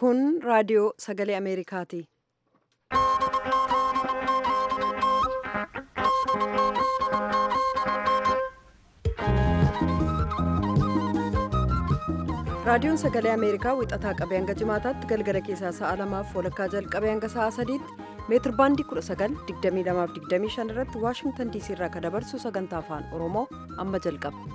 Kun raadiyoo sagalee Ameerikaati. Raadiyoon sagalee Ameerikaa wixataa qabee hanga jimaataatti galgala keessaa sa'a lamaaf walakkaa jalqabee hanga sa'a sadiitti meetir baandii 19,2225 irratti Waashingtan diisii irraa kan dabarsu sagantaa afaan Oromoo amma jalqaba.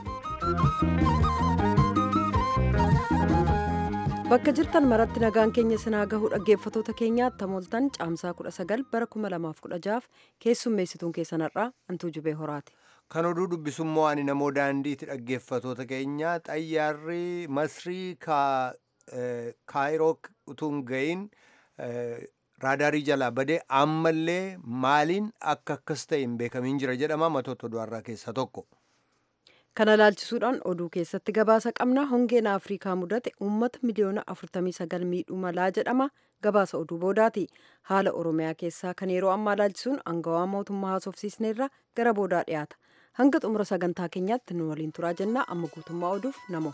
Bakka jirtan maratti nagaan keenya sinaa gahuu dhaggeeffatoota keenyaatti tamooltan caamsaa 19 bara 2016 keessummeessituun keessanarraa Antuu Jubee Horaati. Kan oduu dubbisummoo ani namoo daandiitti dhaggeeffatoota keenya xayyaarri masrii kaayiroo utuu hin ga'iin raadaarii jalaa badee ammallee maaliin akka akkas ta'e hin beekamiin jira jedhama matoota oduurraa keessaa tokko. Kana ilaalchisuudhaan oduu keessatti gabaasa qabna hongeen Afrikaa mudate uummata miliyoona 49 miidhuu malaa jedhama gabaasa oduu boodaati. Haala Oromiyaa keessaa kan yeroo ammaa ilaalchisuun aangawaa mootummaa haasofsiisneerra gara boodaa dhiyaata. Hanga xumura sagantaa keenyaatti nu waliin turaa jennaa amma guutummaa oduuf namo.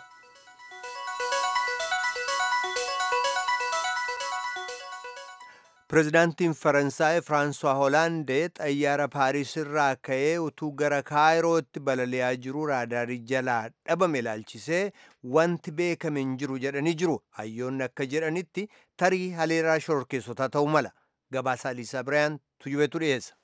Pireezidaantiin Faransaay Firaansuwaa Hoolaandee xayyaara Paariis irraa ka'ee utuu gara Kaayirootti balali'aa jiru raadaarii jalaa dhabame ilaalchisee wanti beekame hin jiru jedhanii jiru. Hayyoonni akka jedhanitti tarii haleeraa shororkeessotaa ta'uu mala. Gabaasaa Liisaa Birayaan tujubeetu dhiyeessa.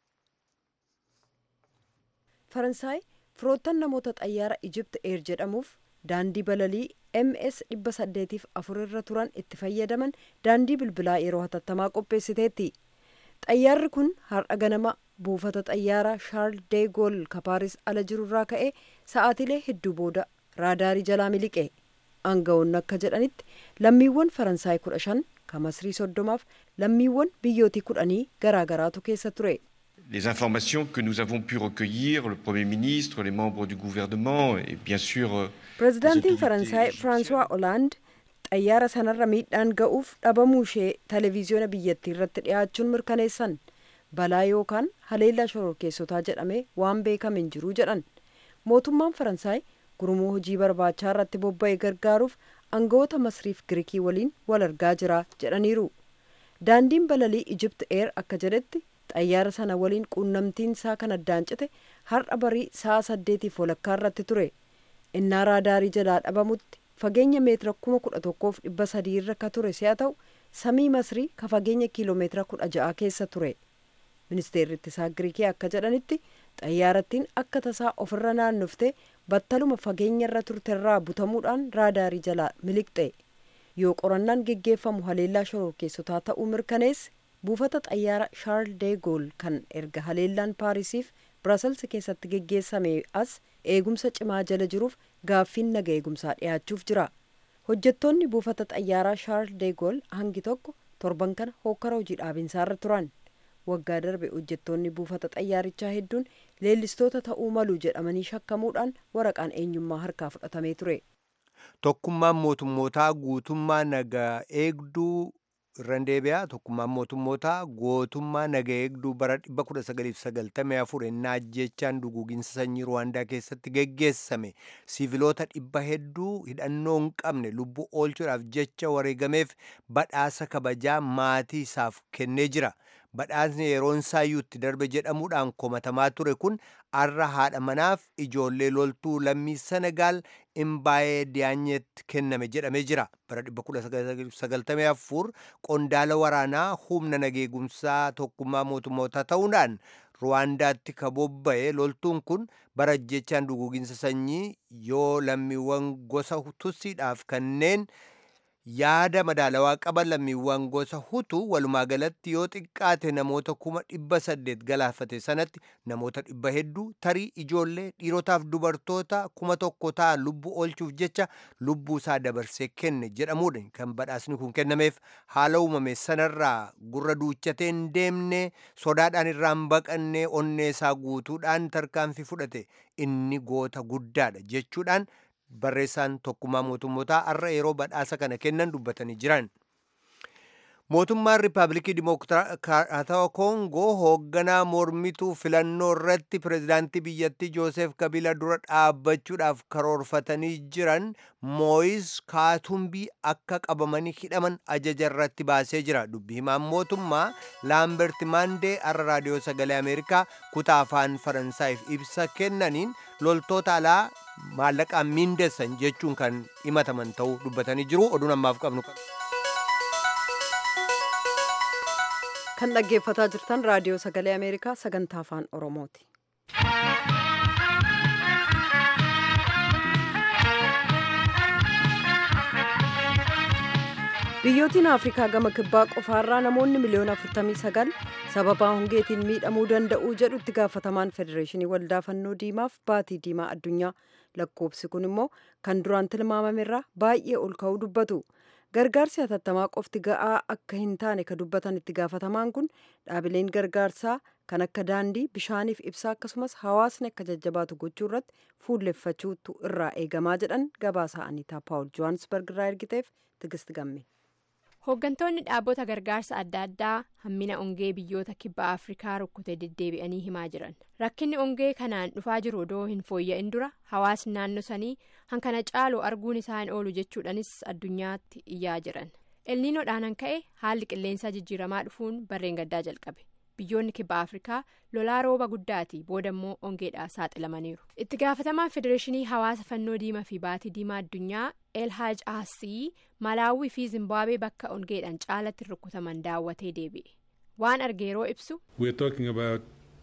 Faransaay firoottan namoota xayyaara Ijipt Eer jedhamuuf daandii balalii ms 804 irra turan itti fayyadaman daandii bilbilaa yeroo hatattamaa qopheessiteetti xayyaarri kun har'a ganama buufata xayyaaraa shaarl de gool kapaaris ala jirurraa ka'ee sa'aatilee hedduu booda raadaarii jalaa miliqe aangawoonni akka jedhanitti lammiiwwan faransaay kudha shan ka masrii soddomaaf lammiiwwan biyyootii kudhanii garaagaraatu keessa ture. Les informations que nous avons pu recueillir, le Premier ministre, les membres du gouvernement et bien sûr... Pireezidaantiin Faransaay Firaansuwaa Olaand xayyaara sanarra miidhaan ga'uuf dhabamuu ishee televiziyoona biyyattii irratti dhiyaachuun mirkaneessan balaa yookaan haleellaa shororkeessotaa jedhamee waan beekame hin jiru jedhan. Mootummaan Faransaay gurmuu hojii barbaachaa irratti bobba'e gargaaruuf aangawoota Masriif Giriikii waliin wal argaa jira jedhaniiru. Daandiin balalii Ijipt Eer akka jedhetti xayyaara sana waliin quunnamtiin isaa kan addaan cite har'a barii sa'a saddeetiif walakkaa irratti ture innaa raadaarii jalaa dhabamutti fageenya meetira kuma kudha tokkoof dhibba sadii irra ka ture si'a ta'u samii masrii ka fageenya kiiloomeetira kudha ja'a keessa ture ministeerri ittisaa giriikii akka jedhanitti xayyaarattiin akka tasaa ofirra naannoftee battaluma fageenya irra turterraa butamuudhaan raadaarii jalaa miliqxe yoo qorannaan geggeeffamu haleellaa shororkeessotaa ta'uu mirkaneesse buufata xayyaara shaarl de gool kan erga haleellaan paarisiif biraasels keessatti geggeessame as eegumsa cimaa jala jiruuf gaaffiin naga eegumsaa dhiyaachuuf jira hojjettoonni buufata xayyaaraa shaarl de gool hangi tokko torban kana hokkara hojii dhaabinsaarra turan waggaa darbe hojjettoonni buufata xayyaarichaa hedduun leellistoota ta'uu malu jedhamanii shakkamuudhaan waraqaan eenyummaa harkaa fudhatamee ture. Tokkummaan mootummootaa guutummaa nagaa eegduu irraan deebi'aa tokkummaan mootummootaa gootummaa naga eegduu bara 1994 ennaa ajjechaan duguuginsa sanyii ruwaandaa keessatti geggeessame siiviloota dhibba hedduu hidhannoo hin qabne lubbuu oolchuudhaaf jecha wareegameef badhaasa kabajaa maatii isaaf kennee jira. badhaasni yeroon saayyuutti darbe jedhamuudhaan komatamaa ture kun arra haadha manaaf ijoollee loltuu lammii senagaal imbaayee diyaanyetti kenname jedhamee jira bara 1994 qondaala waraanaa humna nageegumsaa tokkummaa mootummootaa ta'uudhaan ruwaandaatti ka bobba'e loltuun kun bara ajjechaan duguuginsa sanyii yoo lammiiwwan gosa tussiidhaaf kanneen yaada madaalawaa qaban lammiiwwan gosa hutu walumaa galatti yoo xiqqaate namoota kuma dhibba saddeet galaafate sanatti namoota dhibba hedduu tarii ijoollee dhiirotaaf dubartoota kuma tokko ta'an lubbuu oolchuuf jecha lubbuu isaa dabarsee kenne jedhamuudha kan badhaasni kun kennameef haala uumame sanarraa gurra duuchatee hin deemne sodaadhaan irraan baqannee onnee isaa guutuudhaan tarkaanfii fudhate inni goota guddaadha jechuudhaan barreessaan tokkummaa mootummootaa har'a yeroo badhaasa kana kennan dubbatanii jiran. mootummaan riippaabilikii dimokiraatawaa koongoo hoogganaa mormituu filannoo irratti pirezidaantii biyyattii joosef kabila dura dhaabbachuudhaaf karoorfatanii jiran mooyis kaatumbii akka qabamanii hidhaman ajaja irratti baasee jira dubbi himaan mootummaa laambert maandee har'a raadiyoo sagalee ameerikaa kutaa afaan faransaayif ibsa kennaniin loltoota alaa maallaqaan miindeessan jechuun kan himataman ta'uu dubbatanii jiru oduun ammaaf qabnu kan dhaggeeffataa jirtan raadiyoo sagalee ameerikaa sagantaa afaan oromooti. biyyootiin afrikaa gama kibbaa qofaarraa namoonni miliyoona 49 sababaa hongeetiin miidhamuu danda'uu jedhu itti gaafatamaan federeeshinii waldaa fannoo diimaaf baatii diimaa addunyaa lakkoobsi kun immoo kan duraan tilmaamamerraa baay'ee ol ka'uu dubbatu. gargaarsi hatattamaa qofti ga'aa akka hin taane ka dubbatan itti gaafatamaan kun dhaabileen gargaarsaa kan akka daandii bishaaniif ibsaa akkasumas hawaasni akka jajjabaatu gochuu irratti fuulleffachuutu irraa eegamaa jedhan gabaasaa aniitaa paawul johaansberg irraa ergiteef tigist gamme. hooggantoonni dhaabbota gargaarsa adda addaa hammina ongee biyyoota kibba afrikaa rukkute deddeebi'anii himaa jiran rakkinni ongee kanaan dhufaa jiru odoo hin fooyya'in dura hawaasni naannoo sanii hankana caalu arguun isaa hin oolu jechuudhanis addunyaatti iyyaa jiran elniinoodhaan ka'e haalli qilleensaa jijjiiramaa dhufuun barreen gaddaa jalqabe biyyoonni kibba afrikaa lolaa rooba guddaati booda immoo ongeedhaa saaxilamaniiru itti gaafatamaan federeeshinii hawaasa fannoo diimaa fi baatii diimaa addunyaa elhaaj asii malaawii fi zimbaabuwee bakka ongeedhaan caalatti rukutaman daawwatee deebi'e waan arge yeroo ibsu. we are talking about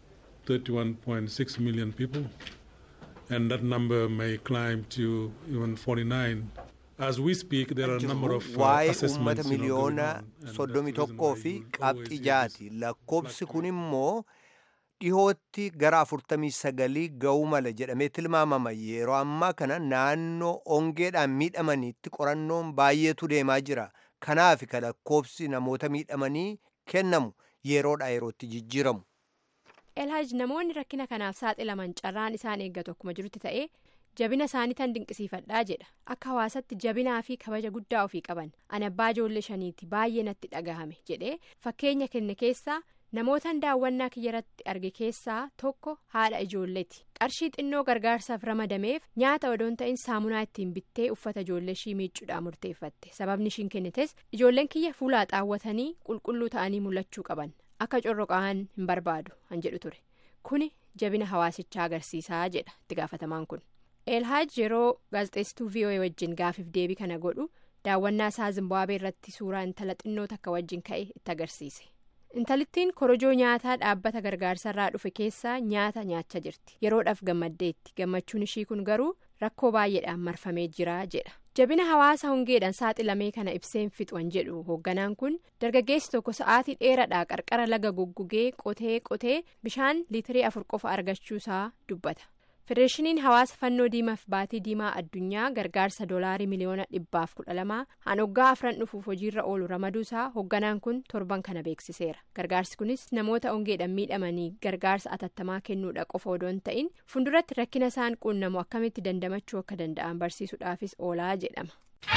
31.6 million people and that number may climb to even 49. As we speak, there are a number of uh, waa'ee assessments uummata you know, going miliyoona on, and that's soddomii the reason tokkoo why fi you will qabxii always see jaati this lakkoobsi kun fluctuation. immoo dhihootti gara afurtamii sagalii ga'uu mala jedhamee tilmaamama yeroo ammaa kana naannoo ongeedhaan miidhamaniitti qorannoon baay'eetu deemaa jira kanaaf ka lakkoobsi namoota miidhamanii kennamu yeroodha yerootti jijjiiramu. elhaaj namoonni rakkina kanaaf saaxilaman carraan isaan eeggatu akkuma jirutti ta'ee jabina isaanii tan dinqisiifadhaa jedha akka hawaasatti jabinaa fi kabaja guddaa ofii qaban ani abbaa ijoollee shaniiti baay'ee natti dhagahame jedhee fakkeenya kenne keessaa namootan daawwannaa kiyyarratti arge keessaa tokko haadha ijoolleeti qarshii xinnoo gargaarsaaf ramadameef nyaata odoon ta'in saamunaa ittiin bittee uffata ijoollee ishii miicuudhaan murteeffatte sababni ishiin kennites ijoolleen kiyya fuulaa xaawwatanii qulqulluu ta'anii mul'achuu qaban akka corroqaan hin barbaadu han jedhu ture kuni jabina hawaasichaa agarsiisaa jedha itti gaafatamaan kun. elhaaj yeroo gaazexeessituu voa wajjin gaafiif deebii kana godhu daawwannaa isaa zimbaabuwee irratti suuraa intala xinnoo takka wajjin ka'e itti agarsiise intalittiin korojoo nyaataa dhaabbata gargaarsarraa dhufe keessaa nyaata nyaachaa jirti yeroodhaaf gammaddeetti gammachuun ishii kun garuu rakkoo baay'eedhaan marfamee jira jedha jabina hawaasa hongeedhaan saaxilamee kana ibseen fixuan jedhu hoogganaan kun dargaggeessi tokko sa'aatii dheeraadhaa qarqara laga goggogee qotee qotee bishaan liitirii afur qofa argachuusaa dubbata. federeeshiniin hawaasa fannoo diimaaf baatii diimaa addunyaa gargaarsa doolaarii miliyoona dhibbaaf kudha lamaa hanoggaa afran dhufuuf hojiirra oolu ramaduusaa hoogganaan kun torban kana beeksiseera gargaarsi kunis namoota ongeedhaan miidhamanii gargaarsa atattamaa kennuudha qofa odoo hin ta'in fuulduratti rakkina isaan quunnamu akkamitti dandamachuu akka danda'an barsiisuudhaafis oolaa jedhama.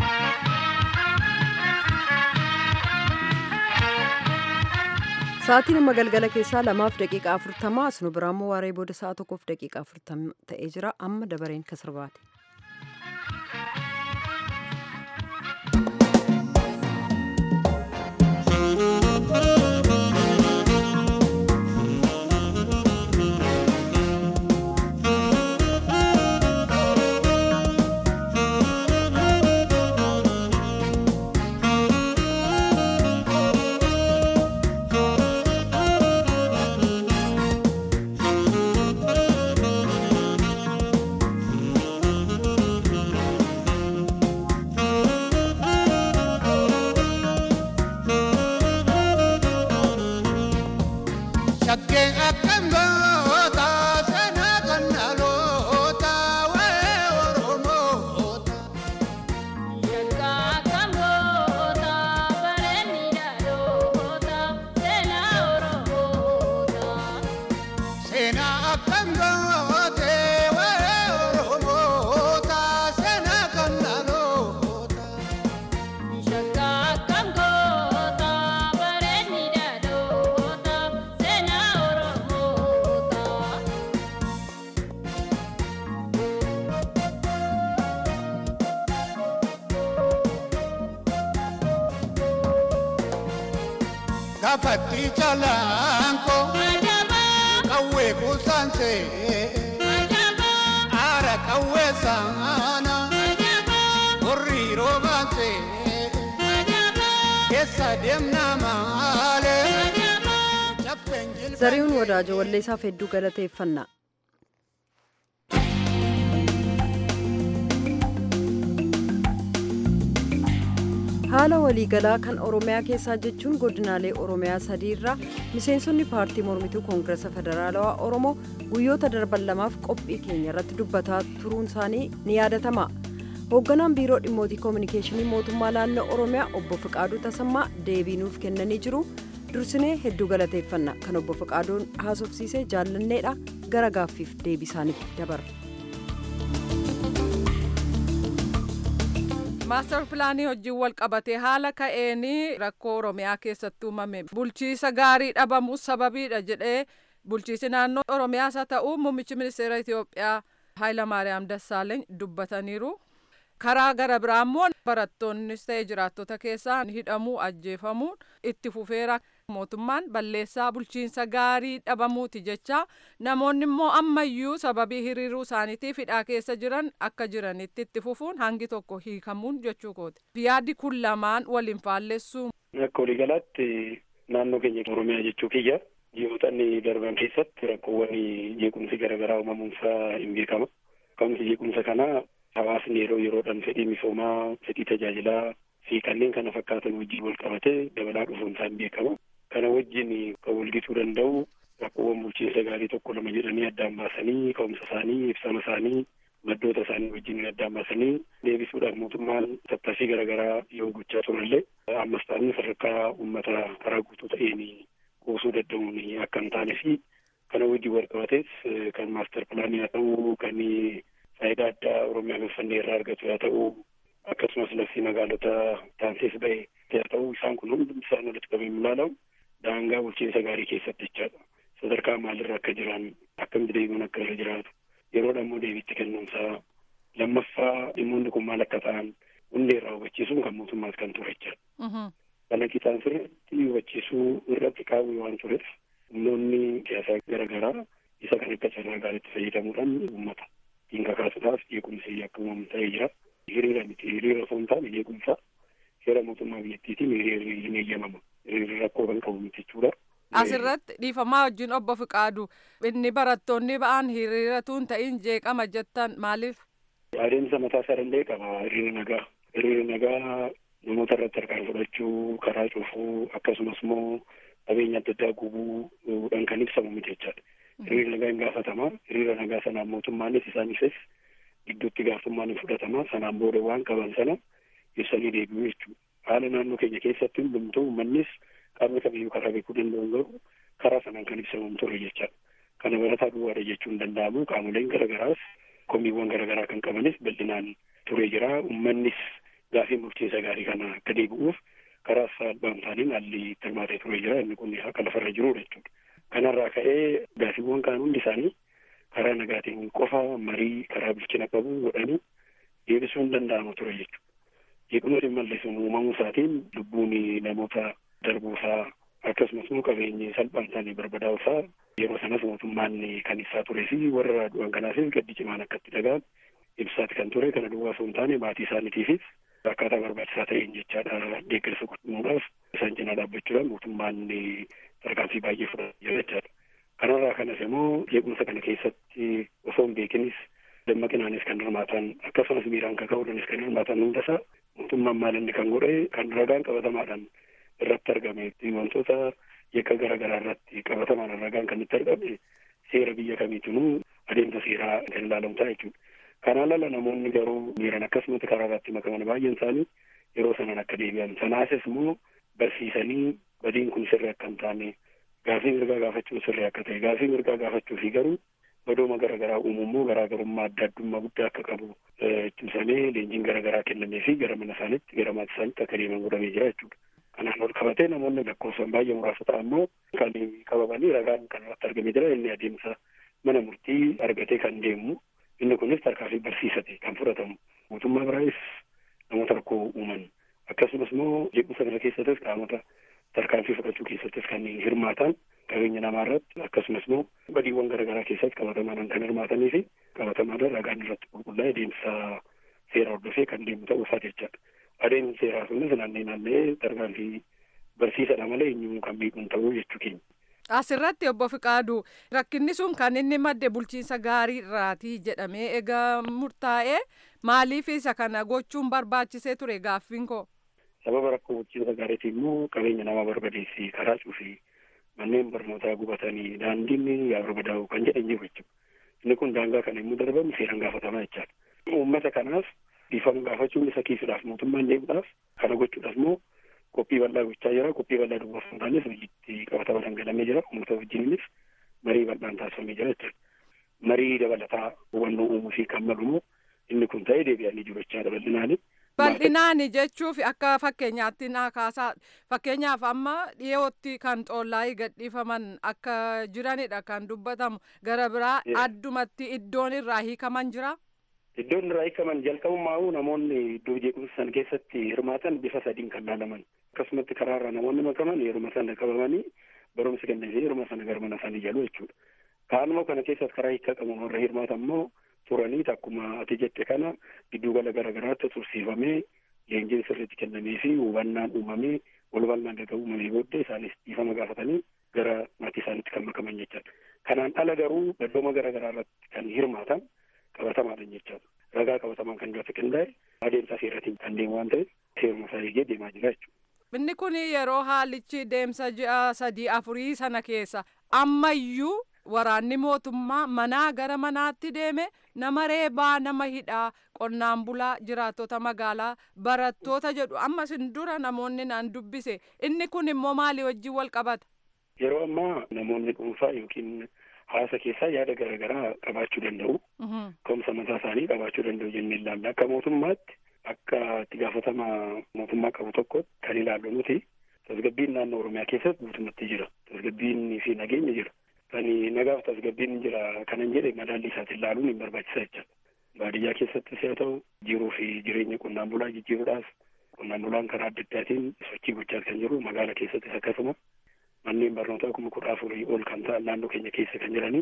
Sa'aatiin amma galgala keessaa lamaaf daqiiqaa afurtamaa as nu biraammoo waaree booda sa'a tokkoof daqiiqaa afurtama ta'ee jira amma dabareen kasirbaate. Shakkeen akkam goota seenaa kan dhaloota waa'ee Oromoota. Seenaa akkam goote waa'ee Oromoota seenaa kan dhaloota. gaafatti calaanko qawwee kuusansee aara qawwee saana horrii roobansee keessa deemna maalee caffeen jilbaa zarihuun wadaajoo walleessaaf hedduu galateeffanna haala waliigalaa kan oromiyaa keessaa jechuun godinaalee oromiyaa sadiirraa miseensonni paartii mormituu koongiresa federaalawaa oromoo guyyoota darban lamaaf qophii keenya irratti dubbataa turuun isaanii ni yaadatama hoogganaan biiroo dhimmootii koominikeeshinii mootummaa naannoo oromiyaa obbo fiqaaduu tasammaa deebii nuuf kennanii jiru dursinee hedduu galateeffanna kan obbo fiqaaduun haasofsiisee jaallanneedha gara gaaffiif deebii isaanitti dabarra. maastar pilaanii hojiin wal qabatee haala ka'een rakkoo oromiyaa keessatti uumame bulchiisa gaarii dhabamuu sababiidha jedhee bulchiisi naannoo oromiyaas haa ta'u muummichi ministeera itiyoophiyaa haayilamaariyaam dassaaleeny dubbataniiru karaa gara biraa immoo barattoonnis ta'e jiraattota keessaa hidhamuu ajjeefamuun itti fufeera mootummaan balleessaa bulchiinsa gaarii dhabamuuti jecha namoonni immoo ammayyuu sababii hiriiruu isaaniitiif hidhaa keessa jiran akka jiranitti itti fufuun hangi tokko hiikamuun jechuu kooti yaaddi kun lamaan waliin faallessuu Akka waliigalaatti naannoo keenya Oromiyaa jechuu kiyya ji'ootni darban keessatti rakkoowwan jeequmsi garaagaraa uumamuunsaa hin beekama. Ka'umsi jeequmsa kanaa hawaasni yeroo yeroodhaan fedhii misoomaa, fedhii tajaajilaa fi kanneen kana fakkaatan wajjin wal qabatee dabalaa dhufuunsaa hin beekama. Kana wajjin kan walgituu danda'u rakkoowwan bulchiinsa gaarii tokko lama jedhanii addaan baasanii ka'umsa isaanii, ibsama isaanii, maddoota isaanii wajjin addaan baasanii deebisuudhaaf mootummaan tattaaffii garaagaraa yoo gochaa turellee ammas ta'anii sadarkaa uummata karaa guutuu ta'een kuusuu danda'uun akka hin taane fi kana wajjin wal qabatees kan maastar pilaanii haa ta'u kan faayidaa addaa oromiyaa finfinnee irraa argatu haa ta'u akkasumas labsii magaalota taansees ba'e haa ta'u isaan kun hundi isaan walitti qabamee ilaalamu daangaa bulchiinsa gaarii keessatti jechaadha. Sadarkaa maalirra akka jiran akkamitti deemuun akka irra jiraatu yeroodha immoo deebiitti kennuunsaa lammaffaa dhimmoonni kun maal akka ta'an hundee irraa hubachiisuun kan mootummaas kan ture jechaadha. Kana qixaan sirriitti hubachiisuu irratti kaa'uu waan tureef humnoonni siyaasaa garaagaraa isa kan akka carraa gaariitti fayyadamuudhaan uummata ittiin kakaasuudhaaf jeequmsi akka uumamu ta'ee jira. Hiriira miti hiriira osoo hin taane jeequmsa seera mootummaa biyyattiitiin hiriirri hin eeyyamama. Hiriirri rakkoo kan qabu miti jechuudha. Asirratti dhiifamaa wajjin obbo Fiqaadu inni barattoonni ba'an hiriiratu hin ta'in jeeqama jettan maaliif? Adeemsa mataa isaa danda'e qaba hiriira nagaa. Hiriira nagaa namoota irratti harkaan fudhachuu, karaa cufuu akkasumas immoo qabeenya adda addaa gubuudhaan kan ibsamu miti jechaadha. Hiriira nagaa hin gaafatama. Hiriira nagaa sanaan mootummaanis isaaniifis gidduutti gaafummaan hin fudhatama. Sanaan booda waan qaban sana ibsanii deebi'u jechuudha. Haala naannoo keenya keessatti hundumtuu uummannis qaamni kamiyyuu karaa beekuu danda'u garuu karaa sanaan kan ibsamu ture jechaadha. Kana barataa duwwaadha jechuun hin danda'amu. Qaamoleen garaagaraas komiiwwan garaagaraa kan qabanis bal'inaan ture jira. Uummannis gaafii bulchiinsa gaarii kana akka deebi'uuf karaa salphaan taaniin haalli tilmaatee ture jira. Inni kun akka lafarra jirudha jechuudha. Kanarraa ka'ee gaafiiwwan kaan hundi isaanii karaa nagaatiin qofa marii karaa bilchina qabu godhanii deebisuu hin danda'amu ture jechuudha. Jeequmsi mallisuun uumamuu isaatiin lubbuun namoota darbuusaa akkasumas immoo qabeenyi salphaan isaanii barbadaa'uusaa yeroo sanas mootummaan kan ibsaa turee fi warra du'an kanaafis gaddi cimaan akkatti dhaga'an ibsaati kan ture kana duwwaa osoo hin taane maatii isaaniitiifis akkaataa barbaachisaa ta'een jechaadha deeggarsa godhamuudhaaf isaan cinaa dhaabbachuudhaan mootummaan tarkaanfii baay'ee fudhatee jira jechaadha. Kanarraa kanas immoo jeequmsa kana keessatti osoo hin beekinis dammaqinaanis kan hirmaatan akkasumas miiraan kaka'uudhaanis kan hirmaatan hundasaa mootummaan maal inni kan godhe kan ragaan qabatamaadhaan irratti argame wantoota yakka garaagaraa irratti qabatamaan ragaan kan itti argame seera biyya kamiitinuu adeemsa seeraa kan ilaalamu ta'a jechuudha. Kanaan ala namoonni garuu miiran akkasumatti karaa irratti makaman baay'een isaanii yeroo sanaan akka deebi'an sanaasis immoo barsiisanii badiin kun sirrii akka hin taane gaafii mirgaa gaafachuun sirrii akka ta'e gaafii mirgaa gaafachuu fi garuu badooma garaagaraa uumuu immoo garaagarummaa adda addummaa guddaa akka qabu cimsamee leenjiin garaagaraa kennamee fi gara mana isaaniitti gara maatii isaaniitti akka deeman godhamee jira jechuudha. Kanaan ol qabatee namoonni lakkoofsan baay'ee muraasa ta'an immoo kan qabamanii ragaan kan irratti argamee jira inni adeemsa mana murtii argatee kan deemu inni kunis tarkaanfii barsiisate kan fudhatamu mootummaa biraayis namoota rakkoo uuman akkasumas immoo jeequmsa kana keessattis qaamota tarkaanfii fudhatan qabachuu keessattis kanneen hirmaatan qabeenya namaa irratti akkasumas immoo badiiwwan garaagaraa keessatti qabatamaan kan hirmaatanii fi qabatamaan ragaan irratti qulqullaa'ee deemsa seera hordofee kan deemu ta'uu isaa jechaadha. Adeemsi seeraa sunis naannee naannee tarkaanfii barsiisadha malee eenyumuu kan beekuun ta'uu jechuu keenya. Asirratti obbo Fiqaadu rakkinni sun kan inni madde bulchiinsa gaarii irraati jedhamee egaa murtaa'ee maaliif isa kana gochuun barbaachisee ture gaaffiin koo. Sababa rakkoo bulchiinsa gaariitii immoo qabeenya namaa barbadeessii karaa cufii manneen barnootaa gubatanii daandiin yaa barbadaa'u kan jedhan jiru jechuudha. Inni kun daangaa kana immoo darbamu seeraan gaafatamaa jechaadha. Uummata kanaaf dhiifama gaafachuun isa kiisuudhaaf mootummaan deemuudhaaf kana gochuudhaaf immoo qophii bal'aa gochaa jira. Qophii bal'aa duwwaaf hin taanes hojiitti qabatama dhangalamee jira. Uummata wajjininis marii bal'aan taasifamee jira jechuudha. Marii dabalataa hubannoo uumuu fi kan malu immoo inni kun ta'ee deebi'anii jiru jechaadha bal'inaani. Bal'inaan jechuuf akka fakkeenyaatti naa kaasaa fakkeenyaaf amma dhiyootti kan xoollaa'ii gadhiifaman akka jiranidha kan dubbatamu gara biraa addumatti iddoon irraa hiikaman jira. Iddoon irraa hiikaman jalqabumaa'uu namoonni iddoo jeequmsa sana keessatti hirmaatan bifa sadiin kan laalaman akkasumatti karaarraa namoonni makaman yeruma sana qabamanii barumsi kennamee yeruma sana gara mana isaanii jalu jechuudha. Kaanuma kana keessatti karaa hiika qabu warra hirmaatan immoo turanii akkuma ati jette kana giddugala garaagaraatti tursiifamee leenjiin sirriitti kennamee fi hubannaan uumamee wal bal'aan erga uumamee booddee isaanis dhiifama gaafatanii gara maatii isaaniitti kan makaman jechaadha. Kanaan ala garuu baddooma garaagaraa irratti kan hirmaatan qabatamaadha jechaadha. Ragaa qabatamaan kan irratti qindaa'e adeemsa seeraatiin kan deemu waan ta'eef seeruma isaa eegee deemaa jira jechuudha. Inni kun yeroo haalichi deemsa ji'a sadii afurii sana keessa ammayyuu waraanni mootummaa manaa gara manaatti deeme nama reebaa nama hidhaa qonnaan bulaa jiraattota magaalaa barattoota jedhu ammas hin dura namoonni naan dubbise inni kun immoo maalii wajjin wal qabata. Yeroo ammaa namoonni dhuunfaa yookiin hawaasa keessaa yaada garaagaraa qabaachuu danda'u. Ka'umsa mataa isaanii qabaachuu danda'u jennee ilaalla. Akka mootummaatti akka itti gaafatama mootummaa qabu tokkotti kan ilaallu nuti tasgabbiin naannoo Oromiyaa keessatti guutummaatti jira. Tasgabbiin fi nageenya jira. Kan nagaaf tasgabbiin jira kanan jedhe madaalli isaatiin ilaaluun hin barbaachisa jechuudha. Baadiyyaa keessattis haa ta'u jiruu fi jireenya qonnaan bulaa jijjiiruudhaaf qonnaan bulaan karaa adda addaatiin sochii gochaa kan jiru magaala keessattis akkasuma manneen barnootaa kuma kudha afurii ol kan ta'an naannoo keenya keessa kan jiranii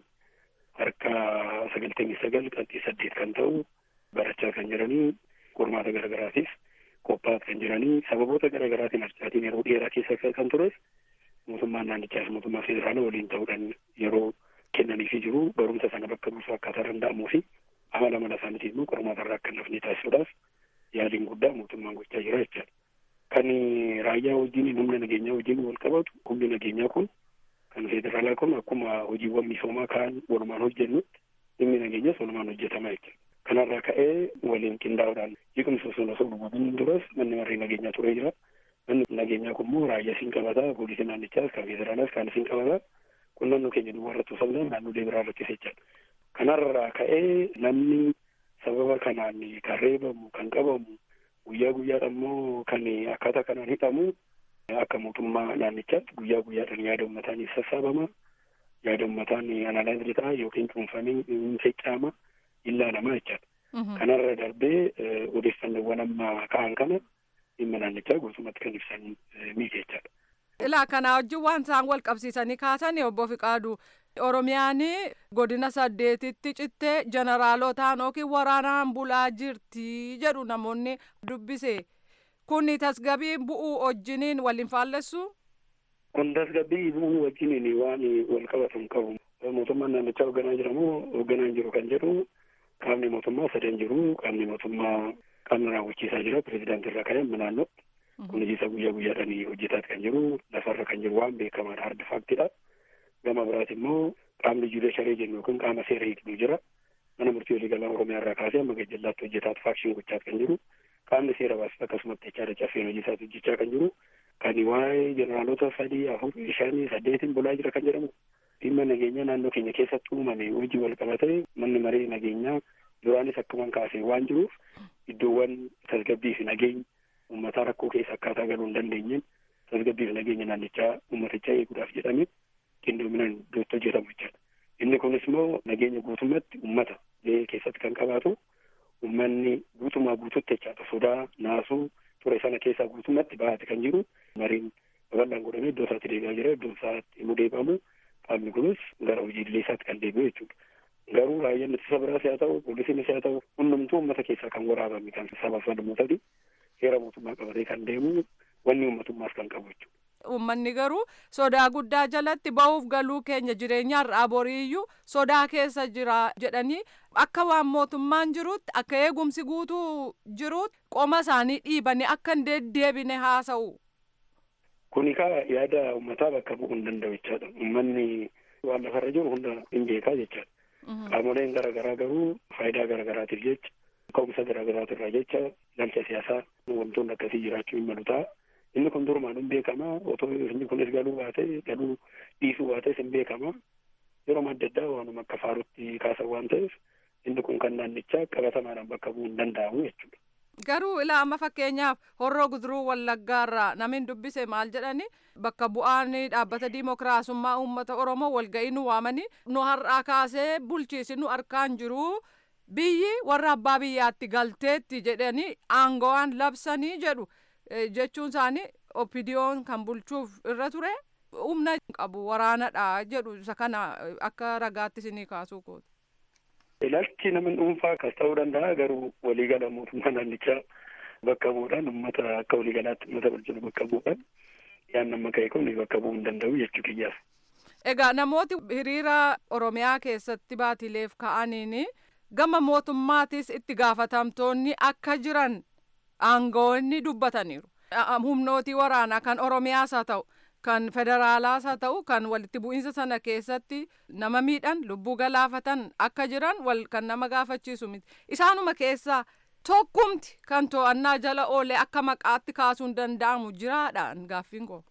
harka sagaltamii sagal qabxii saddeet kan ta'u barachaa kan jiranii qormaata garaagaraatiif qophaa'aa kan jiranii sababoota garaagaraatiin harcaatiin yeroo dheeraa keessa kan tures mootummaan naannichaas mootummaa federaalaa waliin ta'uudhaan yeroo kennaniifii jiru barumsa sana bakka buusuu akkaataa danda'amuu fi amala mana isaaniitiin immoo qormaata irraa akka hin hafne taasisuudhaaf yaaliin guddaa mootummaan gochaa jira jechaadha. Kan raayyaa wajjin humna nageenyaa wajjin wal qabatu humni nageenyaa kun kan federaalaa kun akkuma hojiiwwan misoomaa kaan walumaan hojjennutti dhimmi nageenyas walumaan hojjetama jechuudha. Kanarraa ka'ee waliin qindaa'uudhaan jeequmsa osoo osoo dhugamuun duras manni marree nageenyaa turee jira. Manni nageenyaa kun immoo raayyaa siin qabataa poolisii naannichaas kan federaalaas kan siin qabataa kun naannoo keenya duwwaa irratti osoo hin naannolee biraa irrattis jechaadha. Kanarraa ka'ee namni sababa kanaan kan reebamu kan qabamu guyyaa guyyaadhaan immoo kan akkaataa kanaan hidhamu akka mootummaa naannichaatti guyyaa guyyaadhaan yaada uummataan sassaabama yaada uummataan analaayizii ta'a yookiin cuunfamee hin feccama ilaalamaa jechaadha. Kanarra darbee odeeffannoowwan amma ka'an kana dhimma naannichaa guutummaatti kan ibsan miti jechaadha. Ilaa kanaa wajjin waan isaan wal qabsiisanii kaasan obbo Fiqaadu Oromiyaan godina saddeetitti cittee jeneraalotaan yookiin waraanaan bulaa jirti jedhu namoonni dubbise. Kun tasgabbii bu'uu wajjiniin waliin faallessu? Kun tasgabbii bu'uu wajjiniin waan wal qabatu hin qabu. Mootummaan naannichaa hoogganaa jiramoo hoogganaa hin jiru kan jedhu qaamni mootummaa sadan jiru qaamni mootummaa qaamni raawwachiisaa jira pirezidaantii irraa kan amma naannootti. Kun hojii isaa guyyaa guyyaadhaan hojjetaat kan jiru lafarra kan jiru waan beekamaadha harda faaktidha. Gama biraati immoo qaamni juudisharii jennu yookiin qaama seera hiiknu jira. Mana murtii waliigalaa Oromiyaa irraa kaasee amma gajjallaatti hojjetaat faakshin gochaat kan jiru. Qaamni seera baasatu akkasumatti jechaadha caffeen hojii isaatti hojjechaa kan jiru. Kan waa'ee jeneraalota sadii afur shanii saddeetiin bulaa jira kan jedhamu. Dhimma nageenyaa naannoo keenya keessatti uumame hojii wal qabatee manni maree nageenyaa duraanis akkuman kaasee waan jiruuf iddoowwan tasgabbii fi nageenya uummataa rakkoo keessa akkaataa galuu hin dandeenyeen tasgabbii fi nageenya naannichaa uummatichaa eeguudhaaf jedhamee qindoominaan iddootti hojjetamu jechaadha. Inni kunis immoo nageenya guutummaatti uummata gahee keessatti kan qabaatu uummanni guutumaa guututti jechaadha sodaa naasuu ture sana keessaa guutummaatti baate kan jiru mariin babal'aan godhamee iddoo isaatti deebi'aa jira iddoo isaatti immoo deebi'amu qaamni kunis gara hojiilee isaatti kan deebi'u jechuudha. Garuu raayyaan ittisa biraas haa ta'u poolisiinis haa ta'u hundumtuu uummata keessaa kan waraabame kan sabaaf sablammootati heera mootummaa qabatee kan deemu wanni uummatummaas kan qabu jechuudha. Uummanni garuu sodaa guddaa jalatti ba'uuf galuu keenya jireenyaarraa boriiyyuu sodaa keessa jira jedhanii akka waan mootummaan jirutti akka eegumsi guutuu jirutti qoma isaanii dhiibanii akka hin deddeebine haasa'u. Kuni kaa yaada uummataa bakka bu'uu hin danda'u jechaadha. Uummanni waan lafarra jiru hunda hin beekaa jechaadha. Qaamoleen garaagaraa garuu faayidaa garaagaraatiif jecha ka'umsa garaagaraatirraa jecha galcha siyaasaa wantoonni akkasii jiraachuu hin malu ta'a. Inni kun durumaan hin beekama otoo inni kunis galuu baate galuu dhiisuu baates hin beekama. Yeroo adda addaa waanuma akka faarutti kaasan waan ta'eef inni kun kan naannichaa qabatamaadhaan bakka bu'uu hin danda'amu jechuudha. Garuu ilaa amma fakkeenyaaf horroo guduruu wallaggaarraa namni dubbise maal jedhani bakka bu'aan dhaabbata diimokiraasummaa uummata Oromoo walga'ii nu waamanii nu har'aa kaasee bulchiisi nu harkaan jiru biyyi warra abbaa biyyaatti galteetti jedhanii aango'aan labsanii jedhu jechuun isaanii opidiyoon kan bulchuuf irra ture humna qabu waraanadha jedhu isa kana akka ragaatti isinii kaasuu kooti. Ilaalchi nama dhuunfaa akkas ta'uu danda'a garuu waliigala mootummaa naannichaa bakka bu'uudhaan uummata akka waliigalaatti uummata bulchinu bakka bu'uudhaan yaan nama ka'e kun bakka bu'uu hin danda'u jechuu kiyyaaf. Egaa namooti hiriira Oromiyaa keessatti baatileef ka'aniin gama mootummaatis itti gaafatamtoonni akka jiran aangoonni dubbataniiru. Humnootii waraanaa kan Oromiyaas haa ta'u kan federaalaas haa ta'u kan walitti bu'iinsa sana keessatti nama miidhan lubbuu galaafatan akka jiran wal kan nama gaafachiisu miti isaanuma keessaa tokkumti kan to'annaa jala oolee akka maqaatti kaasuun danda'amu jiraadhaan gaaffiin koo.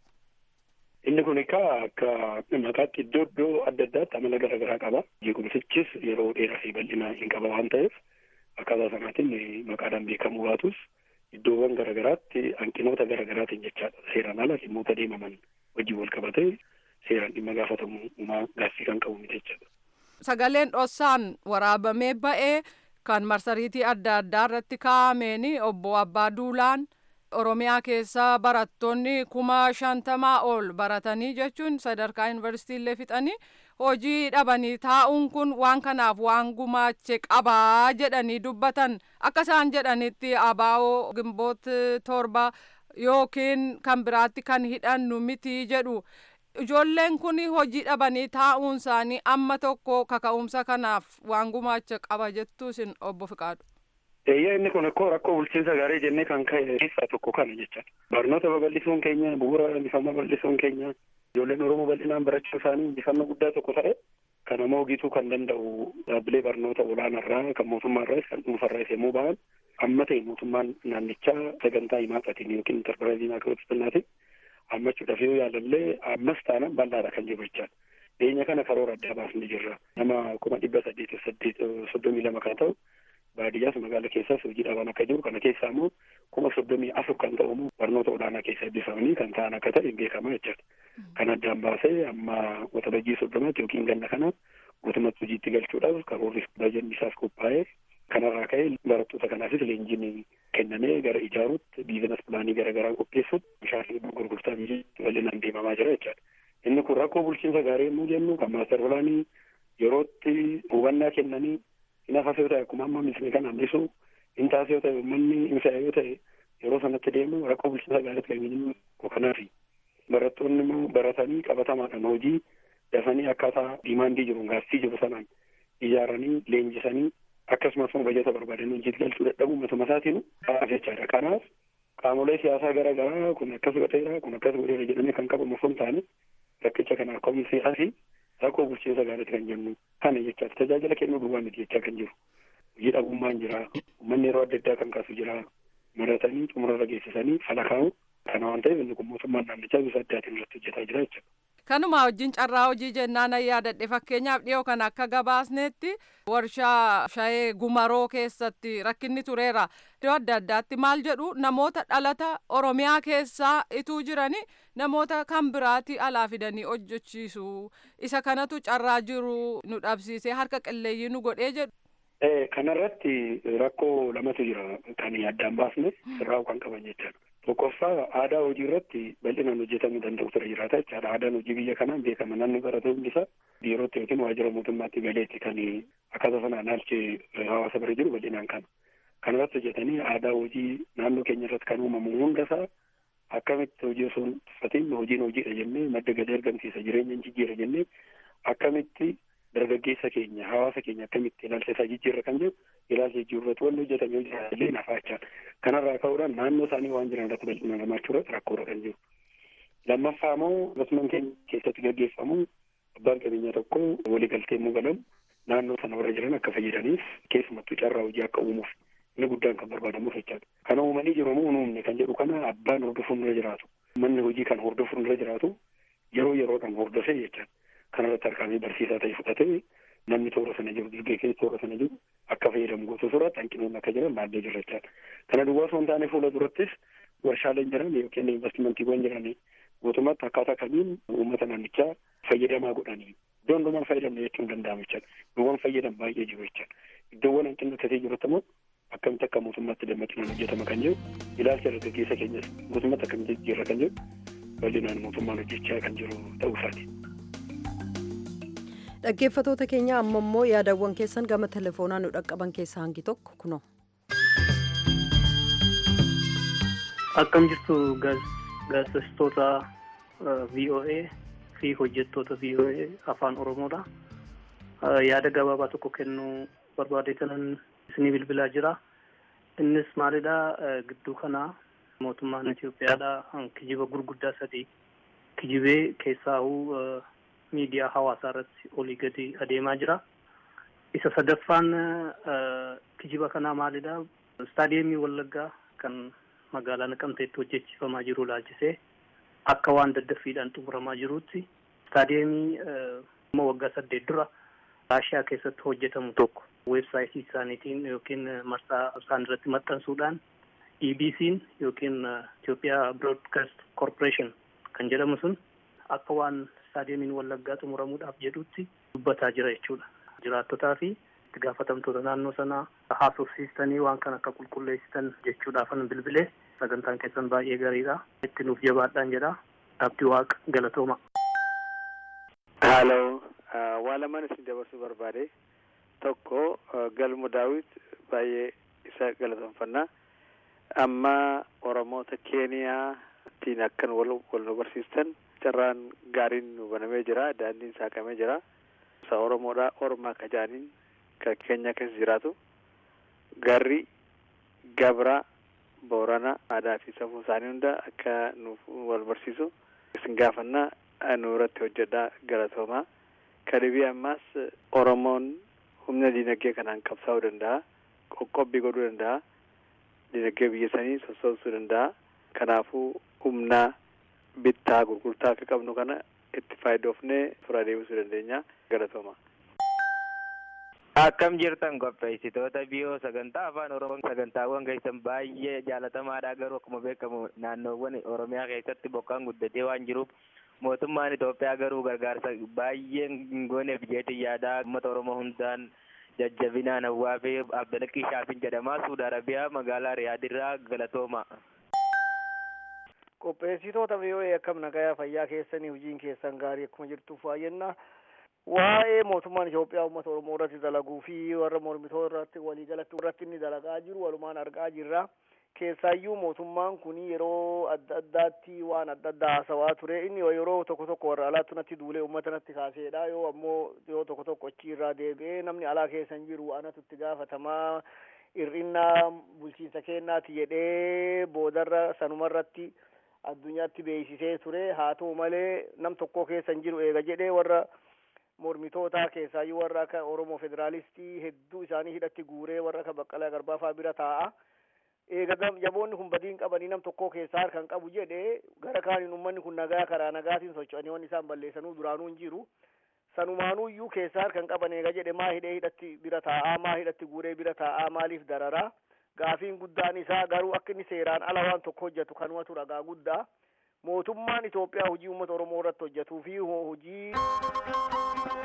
Inni kun egaa akka maqaatti iddoo iddoo adda addaatti amala garaagaraa qaba. Jeequmsichis yeroo dheeraa fi bal'ina hin qaba waan ta'eef akkaataa sanaatiin maqaadhaan beekamuu baatus iddoowwan garaagaraatti hanqinoota garaagaraatiin jechaadha seeraan ala dhimmoota deemaman wajjin wal qabatee seeraan dhimma gaafatamummaa gaaffii kan qabu miti jechaadha. Sagaleen dhossaan waraabamee ba'ee kan marsariitii adda addaa irratti kaa'ameen obbo Abbaa Duulaan Oromiyaa keessa barattoonni kuma shantamaa ol baratanii jechuun sadarkaa yuunivarsiitiillee fixanii hojii dhabanii taa'uun kun waan kanaaf waan gumaache qabaa jedhanii dubbatan akka isaan jedhanitti abaa'oo gimboot torba yookiin kan biraatti kan hidhannu miti jedhu ijoolleen kun hojii dhabanii taa'uun isaanii amma tokko kaka'umsa kanaaf waan gumaache qaba jettu isin obbo Fiqaadu. Eeyyaa inni kun akkoo rakkoo bulchiinsa gaarii jennee kan ka'e keessaa tokko kana jecha barnoota babal'isuun keenya bu'uura injifannoo babal'isuun keenya ijoolleen Oromoo bal'inaan barachuu isaanii injifannoo guddaa tokko ta'e kan nama hogiituu kan danda'u dhaabbilee barnoota olaanaarraa kan mootummaarraas kan dhuunfarraas yommuu ba'an amma ta'e mootummaan naannichaa sagantaa himaaqatiin yookiin intarpiraayizii maakirootispinaatiin hammachuudhaaf yoo yaalallee ammas taanaan bal'aadha kan jiru jechaadha. Dhiyeenya kana karoora addaa baasnee jirra. Nama kuma dhibba saddeetiif saddeet soddomii lama kan ta'u baadiyyaas magaala keessaas hojii dhaban akka jiru kana keessaa immoo kuma soddomii afur kan ta'u immoo barnoota olaanaa keessa eebbifamanii kan ta'an akka ta'e beekama jechaadha. Kan addaan baasee amma waxabajjii soddomaatti yookiin ganna kana guutummaatti hojiitti galchuudhaaf karoorri bajanni isaaf qophaa'ee kanarraa ka'ee barattoota kanaafis leenjiin kennamee gara ijaaruutti biizinas pilaanii garaagaraa qopheessuutti bishaan gurgurtaa biyyaatti bal'inaan deemamaa jira jechaadha. Inni kun rakkoo bulchiinsa gaarii yommuu jennu kan maaster pilaanii yerootti hubannaa kennanii hin hafas yoo ta'e akkuma amma misli kan hambisu hin taas yoo ta'e uummanni hin fe'a yoo ta'e yeroo sanatti deemu rakkoo bulchiinsa gaariitti kan hin kanaafi barattoonni immoo baratanii qabatamaadhaan hojii dafanii akkaataa diimaandii jiru gaaffii jiru sanaan ijaaranii leenjisanii akkasumas immoo bajata barbaadanii hojiitti galchuu dadhabuu matuma isaatiin jechaadha kanaaf qaamolee siyaasaa garaa garaa kun akkas godheera kun akkas godheera jedhamee kan qabamu osoo hin taane rakkicha kana ka'umsi asii rakkoo bulchiinsa gaariitti kan jennu kana jechaadha tajaajila kennuu duwwaa miti jechaa kan jiru hojii dhabummaan jira uummanni yeroo adda addaa kan kaasu jira maratanii xumurarra geessisanii fala kaa'u kana waan ta'eef inni kun mootummaan naannichaa bifa addaatiin irratti hojjetaa jira jechuudha. Kanuma wajjin carraa hojii jennaan yaadadhe fakkeenyaaf dhiyoo kan akka gabaasnetti warshaa shayee gumaroo keessatti rakkinni tureera. Iddoo adda addaatti maal jedhu namoota dhalata Oromiyaa keessaa ituu jirani namoota kan biraati alaa fidanii hojjechiisu. Isa kanatu carraa jiru nu dhabsiisee harka qilleeyyii nu godhee jedhu. Kanarratti rakkoo lamatu jira kan addaan baasne sirraa kan qaban jechaadha. Tokkoffaa aadaa hojii irratti bal'inaan hojjetamuu danda'u ture jiraata jechaadha. Aadaan hojii biyya kanaan beekama. Namni barate hundi isaa biirootti yookiin waajjira mootummaatti galeetti kan akkaataa sanaan haalchee hawaasa bira jiru bal'inaan kana. Kanarratti hojjetanii aadaa hojii naannoo keenya irratti kan uumamu hundasaa akkamitti hojii osoo hin tuffatiin hojiin hojiidha jennee madda galii argamsiisa jireenya hin jijjiira jennee akkamitti dargaggeessa keenya hawaasa keenya akkamitti ilaalcha isaa jijjiirra kan jedhu ilaalcha jijjiirratti wanni hojjetame illee nafaachaa kanarraa ka'uudhaan naannoo isaanii waan jiran irratti bal'inaan hirmaachuu irratti rakkoodha kan jiru. Lammaffaa immoo investment keenya keessatti gaggeeffamu abbaan qabeenyaa tokko waliigaltee immoo galamu naannoo sana warra jiran akka fayyadaniif keessumattuu carraa hojii akka uumuuf inni guddaan kan barbaadamuuf jechaadha. Kana uumanii jiru moo uumne kan jedhu kana abbaan hordofuun irra jiraatu. Manni hojii kan hordofuun irra jiraatu yeroo yeroodhaan hordofee jechaadha. Kanarratti harkaanii barsiisaa ta'e fudhatee namni toora sana jiru dargaggeessi toora sana jiru akka fayyadamu gosa suuraatti hanqinoonni akka jiran baay'ee jira jechaadha. Kana duwwaa osoo hin taane fuula durattis warshaaleen jiran yookiin investimentiiwwan jiran mootummaatti akkaataa kamiin uummata naannichaa fayyadamaa godhanii iddoo hundumaan fayyadamne jechuun danda'amu jechaadha. Iddoowwan fayyadan baay'ee jiru jechaadha. Iddoowwan hanqinni tasee jirutti immoo akkamitti akka mootummaatti dammaqinaan hojjetama kan jiru ilaalcha dargaggeessa keenyas mootummaatti akkamitti jijjiirra kan jiru bal'inaan mootummaan hojjechaa kan jiru ta'uu isaati. Dhaggeeffatoota keenya amma immoo yaadawwan keessan gama telefoonaan nu dhaqqaban keessaa hangi tokko kunoo. Akkam jirtu gaazexeessitoota VOA fi hojjettoota VOA afaan Oromoodha. Yaada gabaabaa tokko kennuu barbaadeetanan isinii bilbilaa jira. Innis maalidha gidduu kana mootummaan Itoophiyaadha kijiba gurguddaa sadii kijibee keessaahuu miidiyaa hawaasaa irratti olii gadi adeemaa jira. Isa sadaffaan kijiba kanaa maalidha? Istaadiyeemii Wallaggaa kan magaalaa Naqamteetti hojjechiifamaa jiru laalchisee akka waan daddaffiidhaan xumuramaa jirutti istaadiyeemii immoo waggaa saddeet dura Raashiyaa keessatti hojjetamu tokko weebsaayitii isaaniitiin yookiin marsaa isaan irratti maxxansuudhaan EBC'n yookiin Itoophiyaa Broadcast Corporation kan jedhamu sun akka waan istaadiyeemiin wallaggaa xumuramuudhaaf jedhutti dubbataa jira jechuudha. Jiraattotaa fi itti gaafatamtoota naannoo sanaa haasofsiistanii waan kana akka qulqulleessitan jechuudhaafan bilbilee sagantaan keessan baay'ee gariidha. Itti nuuf jabaadhaan jedha. Abdii Waaqa galatooma. Haaloo waa lamaan isin dabarsuu barbaade tokko galmu daawit baay'ee isa galatoomfanna amma oromoota keeniyaa ittiin akkan wal wal nu barsiistan carraan gaariin nu banamee jira daandiin saaqamee jira isa oromoodha ormaa kajaaniin kan keenya keessa jiraatu garri gabra boorana aadaa fi safuu isaanii hunda akka nuuf wal barsiisu isin gaafanna nu irratti hojjedhaa galatoomaa kadhibii ammaas oromoon humna diinagdee kanaan qabsaa'uu danda'a qoqqobbii godhuu danda'a diinagdee biyya sanii sossoobsuu danda'a kanaafuu humna bittaa gurgurtaa akka qabnu kana itti faayidoofnee fura deebisuu dandeenya galatooma. Akkam jirtan qopheessitoota biyoo sagantaa afaan oromoo sagantaawwan keessan baay'ee jaalatamaadha garuu akkuma beekamu naannoowwan oromiyaa keessatti bokkaan guddatee waan jiruuf mootummaan Itoophiyaa garuu gargaarsa baay'ee hin gooneef jeetiin yaadaa uummata oromoo hundaan jajjabinaan hawwaa fi abdalaqqii shaafin jedhamaa suudi arabiyaa magaalaa riyaadirraa galatooma. qopheessitoota biyyoee akkam nagayaa fayyaa keessanii hojiin keessan gaarii akkuma jirtuuf waa'enna waa'ee mootummaan Itoophiyaa uummata Oromoo irratti dalaguu fi warra mormitoo irratti waliigalatti irratti inni dalagaa jiru walumaan argaa jirra. Keessaayyuu mootummaan kun yeroo adda addaatti waan adda addaa haasawaa ture inni yeroo tokko tokko warra alaatti natti duulee uummata natti kaaseedha yoo ammoo yoo tokko tokko achi irraa deebi'ee namni alaa keessa hin jiru anatu itti gaafatamaa hir'innaa bulchiinsa kennaati jedhee boodarra sanumarratti addunyaatti beeksisee ture haa ta'u malee nam tokko keessa hin jiru eega jedhee warra mormitootaa keessaayyuu warra akka oromoo federaalistii hedduu isaanii hidhatti guuree warra akka baqqalaa garbaa fa'aa bira taa'a. Eega jaboonni kun badiin qabanii nam tokko keessaa harkan qabu jedhee gara kaaniin uummanni kun nagaa karaa nagaatiin socho'anii waan isaan balleessanuu duraanuu hin jiru. Sanumaanuu iyyuu keessaa harkan qaban eega jedhe maa hidhee hidhatti bira taa'aa maa hidhatti guuree bira taa'aa maaliif dararaa. Gaafiin guddaan isaa garuu akka inni seeraan ala waan tokko hojjetu kanumatu ragaa guddaa. Mootummaan Itoophiyaa hojii uummata Oromoo irratti hojjetuu fi hojii